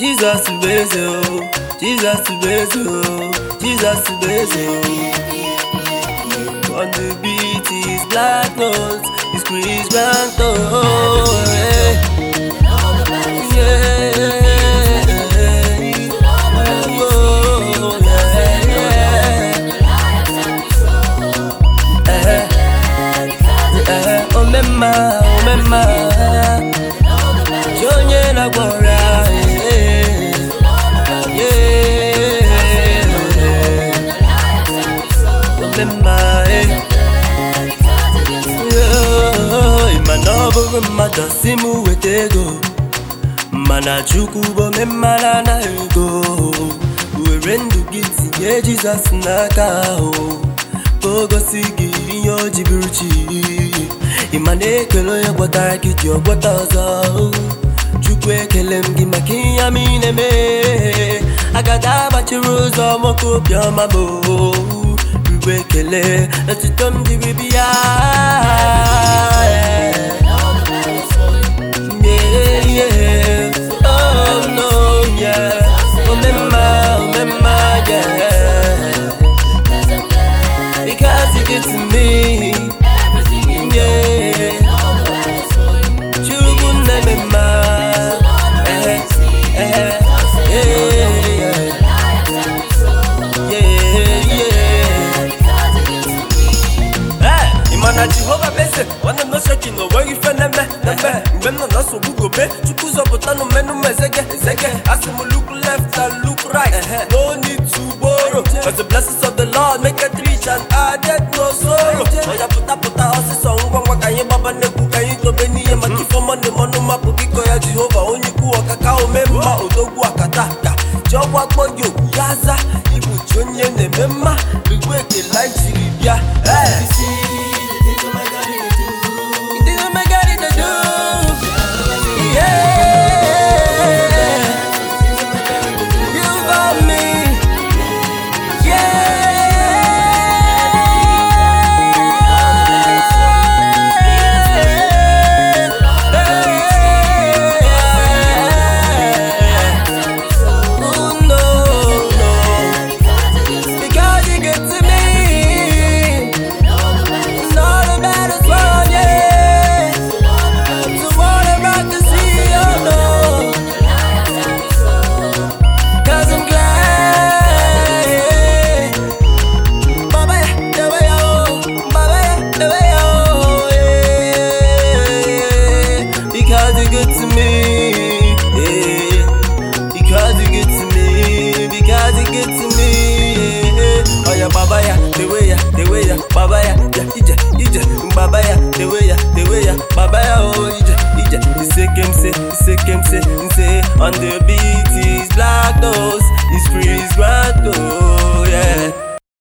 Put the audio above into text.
Jesus Bezo, Jesus Bezo, Jesus Bezo. On the beat is black notes, is Chris Granto. Yeah. Oh, yeah, yeah. Eh, eh, oh, mema, oh, mema. Onye na-agwọrọ mana ọ bụrụ mmadụ si m weta ego mana chukwu bụ omemara na ego were ndụ gị tinye jizọs n'aka ahụ ka o gosi gị ihe o ji bụrụ chi ịma na ekele onye gwọtara gị ji ọgwọta ọzọ chukwu ekele m gị maka ihe am ị na-eme agada agbachiri ụzọ nwoke obiọma bụ igwe ekele etuto m jiri bịa Yeah, yeah. Oh, no, yeah. Omemma, omemma, yeah. Because you get to me, yeah. Chukwu na-ememma, eh, eh, yeah, yeah. Yeah, yeah. Ee, ị ma na Jehova Mese nwanne m noseki na onweghị ife na-eme na-eme mgbe m nọ na nsogbu gobe chukwu zọpụtanụ mmenụ m ezege ezege asị m look left and look right no need to borrow cause the blessings of the Lord make it rich and added no sorrow ọya pụta pụta ọsịsọ ngwa ngwa ka anyị gbaba nnekwu ka anyị dobe n'ihe maka ife mọnụ mọnụ mapụ biko ya Jehova onye ikwu ọkaka ome mma odogwu akata aka ji ọgwụ akpọ gị okwu ya aza ibuchi onye na-eme mma igwe ekele anyị jiri bịa Hey! You did what my God did to do. Yeah. You got me. Yeah. Oh, no, no. Because you get to me. It's all about us, one, yeah. So what about the sea, oh no. Cause I'm glad, yeah. Baba, yeah, the way I oh. Baba, yeah, the way I oh, yeah. Because you're good to me, yeah. Because you're good to me, because you're good to me, yeah. Oh yeah, Baba, yeah, the way ya, the way ya, Baba, yeah, yeah, ije, ije, Baba, yeah, the way ya, the way ya, Baba, yeah, oh, ije, ije. You say, him say, you say, him say, say, on the beat is black nose.